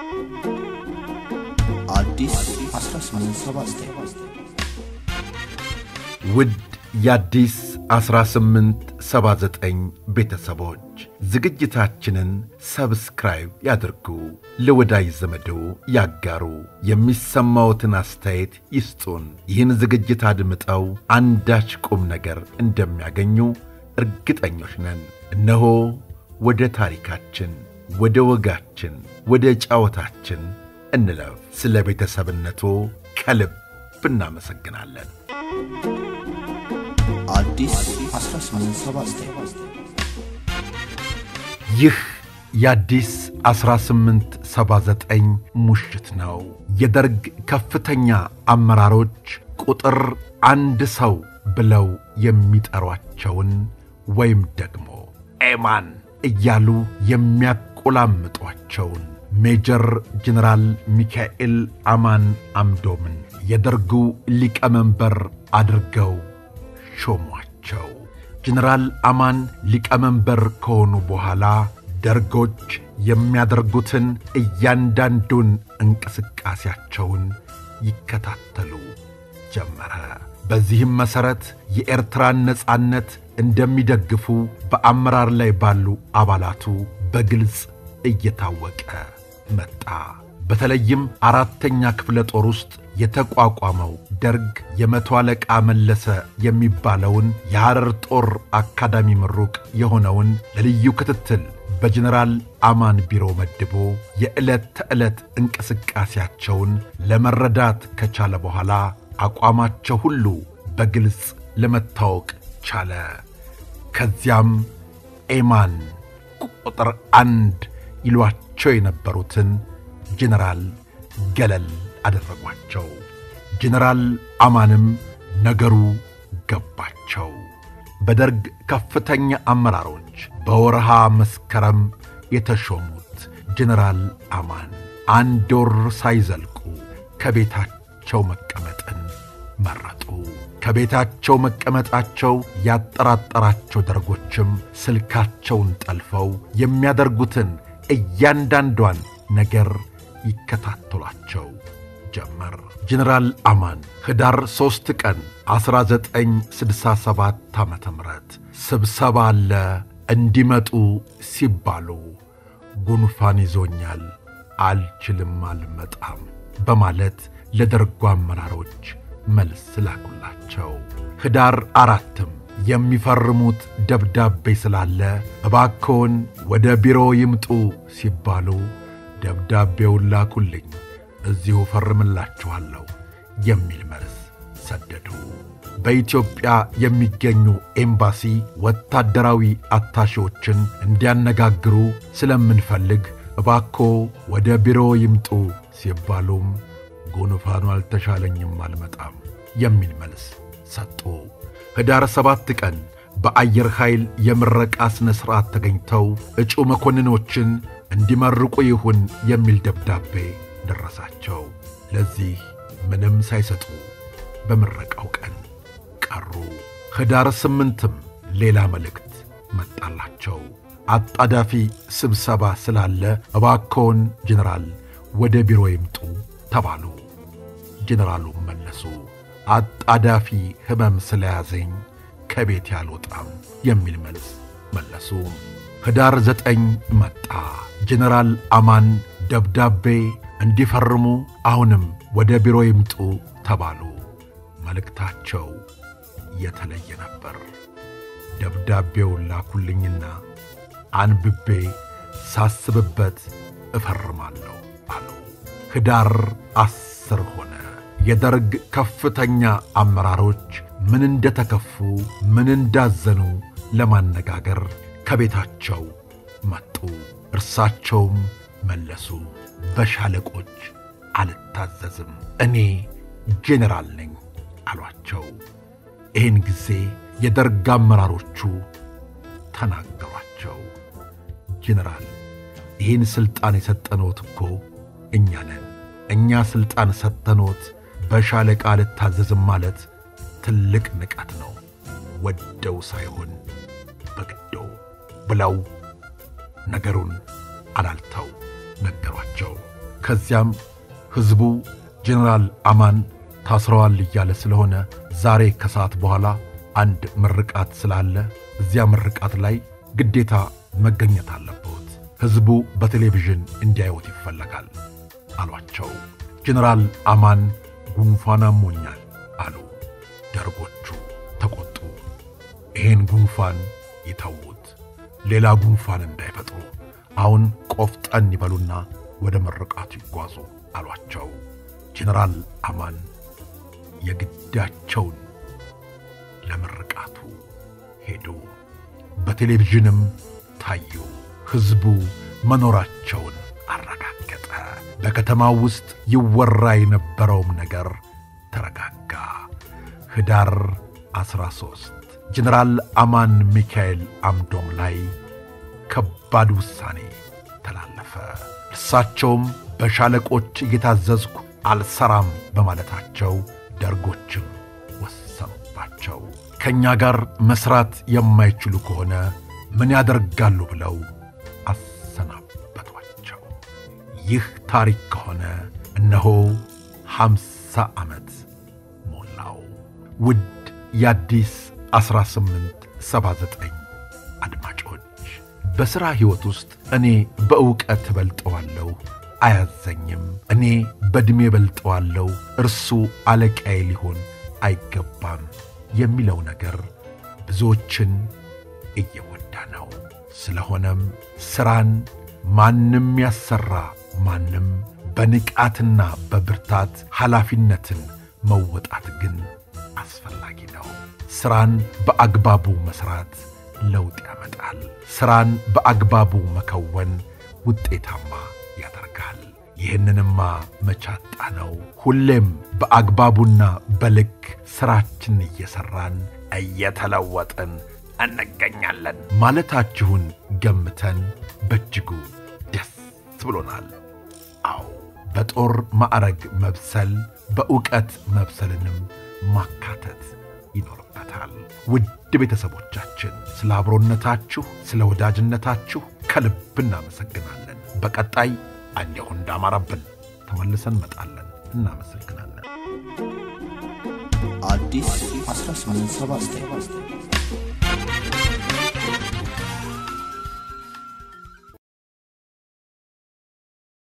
አዲስ 1879 ውድ የአዲስ 1879 ቤተሰቦች ዝግጅታችንን ሰብስክራይብ ያድርጉ፣ ለወዳጅ ዘመዶ ያጋሩ፣ የሚሰማዎትን አስተያየት ይስጡን። ይህን ዝግጅት አድምጠው አንዳች ቁም ነገር እንደሚያገኙ እርግጠኞች ነን። እነሆ ወደ ታሪካችን፣ ወደ ወጋችን፣ ወደ ጫወታችን እንለፍ። ስለ ቤተሰብነቶ ከልብ እናመሰግናለን። አዲስ 1879 ይህ የአዲስ 1879 ሙሽት ነው። የደርግ ከፍተኛ አመራሮች ቁጥር አንድ ሰው ብለው የሚጠሯቸውን ወይም ደግሞ ኤማን እያሉ የሚያቆላምጧቸውን ሜጀር ጀነራል ሚካኤል አማን አምዶምን የደርጉ ሊቀመንበር አድርገው ሾሟቸው። ጀነራል አማን ሊቀመንበር ከሆኑ በኋላ ደርጎች የሚያደርጉትን እያንዳንዱን እንቅስቃሴያቸውን ይከታተሉ ጀመረ። በዚህም መሠረት የኤርትራን ነጻነት እንደሚደግፉ በአመራር ላይ ባሉ አባላቱ በግልጽ እየታወቀ መጣ። በተለይም አራተኛ ክፍለ ጦር ውስጥ የተቋቋመው ደርግ የመቶ አለቃ መለሰ የሚባለውን የሐረር ጦር አካዳሚ ምሩቅ የሆነውን ለልዩ ክትትል በጀነራል አማን ቢሮ መድቦ የዕለት ተዕለት እንቅስቃሴያቸውን ለመረዳት ከቻለ በኋላ አቋማቸው ሁሉ በግልጽ ለመታወቅ ቻለ። ከዚያም ኤማን ቁጥር አንድ ይሏቸው የነበሩትን ጀነራል ገለል አደረጓቸው። ጀነራል አማንም ነገሩ ገባቸው። በደርግ ከፍተኛ አመራሮች በወርሃ መስከረም የተሾሙት ጀነራል አማን አንድ ወር ሳይዘልቁ ከቤታቸው መቀመጥን መረጡ። ከቤታቸው መቀመጣቸው ያጠራጠራቸው ደርጎችም ስልካቸውን ጠልፈው የሚያደርጉትን እያንዳንዷን ነገር ይከታተሏቸው ጀመር። ጀነራል አማን ኅዳር ሦስት ቀን 1967 ዓ ም ስብሰባ አለ እንዲመጡ ሲባሉ ጉንፋን ይዞኛል፣ አልችልም፣ አልመጣም በማለት ለደርጉ አመራሮች መልስ ላኩላቸው። ኅዳር አራትም የሚፈርሙት ደብዳቤ ስላለ እባክዎን ወደ ቢሮ ይምጡ ሲባሉ ደብዳቤውን ላኩልኝ፣ እዚሁ ፈርምላችኋለሁ የሚል መልስ ሰደዱ። በኢትዮጵያ የሚገኙ ኤምባሲ ወታደራዊ አታሺዎችን እንዲያነጋግሩ ስለምንፈልግ እባክዎ ወደ ቢሮ ይምጡ ሲባሉም ጉንፋኑ አልተሻለኝም፣ አልመጣም የሚል መልስ ሰጡ። ኅዳር ሰባት ቀን በአየር ኃይል የምረቃ ሥነ ሥርዓት ተገኝተው እጩ መኮንኖችን እንዲመርቁ ይሁን የሚል ደብዳቤ ደረሳቸው። ለዚህ ምንም ሳይሰጡ በምረቃው ቀን ቀሩ። ኅዳር ስምንትም ሌላ መልእክት መጣላቸው። አጣዳፊ ስብሰባ ስላለ እባክዎን ጀነራል ወደ ቢሮ ይምጡ ተባሉ። ጀነራሉም መለሱ አጣዳፊ ሕመም ስለያዘኝ ከቤት ያልወጣም የሚል መልስ መለሱ። ኅዳር ዘጠኝ መጣ። ጀነራል አማን ደብዳቤ እንዲፈርሙ አሁንም ወደ ቢሮ ይምጡ ተባሉ። መልእክታቸው የተለየ ነበር። ደብዳቤውን ላኩልኝና አንብቤ ሳስብበት እፈርማለሁ አሉ። ኅዳር አስር ሆነ። የደርግ ከፍተኛ አመራሮች ምን እንደተከፉ ምን እንዳዘኑ ለማነጋገር ከቤታቸው መጡ። እርሳቸውም መለሱ፣ በሻለቆች አልታዘዝም፣ እኔ ጄኔራል ነኝ አሏቸው። ይህን ጊዜ የደርግ አመራሮቹ ተናገሯቸው። ጄኔራል፣ ይህን ሥልጣን የሰጠኖት እኮ እኛ ነን። እኛ ሥልጣን ሰጠኖት በሻለቃ አልታዘዝም ማለት ትልቅ ንቀት ነው፣ ወደው ሳይሆን በግዶ ብለው ነገሩን አላልተው ነገሯቸው። ከዚያም ሕዝቡ ጄኔራል አማን ታስረዋል እያለ ስለሆነ ዛሬ ከሰዓት በኋላ አንድ ምርቃት ስላለ እዚያ ምርቃት ላይ ግዴታ መገኘት አለበት። ሕዝቡ በቴሌቪዥን እንዲያዩት ይፈለጋል አሏቸው። ጄኔራል አማን ጉንፋን አሞኛል አሉ። ደርጎቹ ተቆጡ። ይሄን ጉንፋን ይተዉት፣ ሌላ ጉንፋን እንዳይፈጥሩ አሁን ቆፍጠን ይበሉና ወደ ምርቃቱ ይጓዙ አሏቸው። ጄኔራል አማን የግዳቸውን ለምርቃቱ ሄዱ። በቴሌቪዥንም ታዩ። ሕዝቡ መኖራቸውን አረጋገጠ። በከተማው ውስጥ ይወራ የነበረውም ነገር ተረጋጋ። ኅዳር 13 ጀነራል አማን ሚካኤል አምዶም ላይ ከባድ ውሳኔ ተላለፈ። እርሳቸውም በሻለቆች እየታዘዝኩ አልሰራም በማለታቸው ደርጎችም ወሰኑባቸው። ከእኛ ጋር መሥራት የማይችሉ ከሆነ ምን ያደርጋሉ ብለው አሰናበቷቸው። ይህ ታሪክ ከሆነ እነሆ ሐምሳ ዓመት ሞላው። ውድ የአዲስ 1879 አድማጮች በሥራ ሕይወት ውስጥ እኔ በእውቀት እበልጠዋለሁ አያዘኝም፣ እኔ በዕድሜ እበልጠዋለሁ እርሱ አለቃዬ ሊሆን አይገባም የሚለው ነገር ብዙዎችን እየጎዳ ነው። ስለሆነም ሥራን ማንም ያሰራ ማንም በንቃትና በብርታት ኃላፊነትን መወጣት ግን አስፈላጊ ነው። ሥራን በአግባቡ መሥራት ለውጥ ያመጣል። ሥራን በአግባቡ መከወን ውጤታማ ያደርጋል። ይህንንማ መቻጣ ነው። ሁሌም በአግባቡና በልክ ሥራችን እየሠራን እየተለወጥን እንገኛለን ማለታችሁን ገምተን በእጅጉ ደስ ብሎናል። አዎ በጦር ማዕረግ መብሰል በእውቀት መብሰልንም ማካተት ይኖርበታል። ውድ ቤተሰቦቻችን ስለ አብሮነታችሁ፣ ስለ ወዳጅነታችሁ ከልብ እናመሰግናለን። በቀጣይ እንዲሁ እንዳማረብን ተመልሰን እንመጣለን። እናመሰግናለን። አዲስ 1879